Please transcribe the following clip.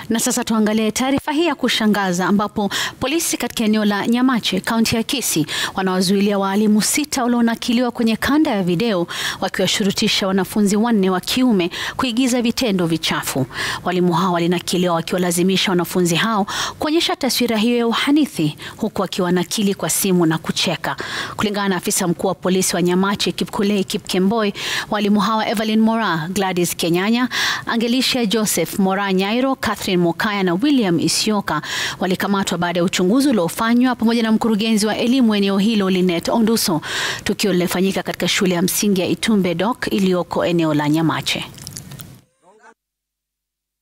Na sasa tuangalie taarifa hii ya kushangaza ambapo polisi katika eneo la Nyamache, kaunti ya Kisii, wanawazuilia waalimu sita walionakiliwa kwenye kanda ya video wakiwashurutisha wanafunzi wanne wa kiume kuigiza vitendo vichafu. Walimu hao walinakiliwa wakiwalazimisha wanafunzi hao kuonyesha taswira hiyo ya uhanithi huku wakiwanakili kwa simu na kucheka. Kulingana na afisa mkuu wa polisi wa Nyamache, Kipkulei Kipkemboi, walimu hawa Evelyn Mora, Gladys Kenyanya, Angelisha Joseph Mora Nyairo, Catherine Mokaya na William Isioka walikamatwa baada ya uchunguzi uliofanywa pamoja na mkurugenzi wa elimu eneo hilo Linet Onduso. Tukio lilifanyika katika shule ya msingi ya Itumbe Dok iliyoko eneo la Nyamache.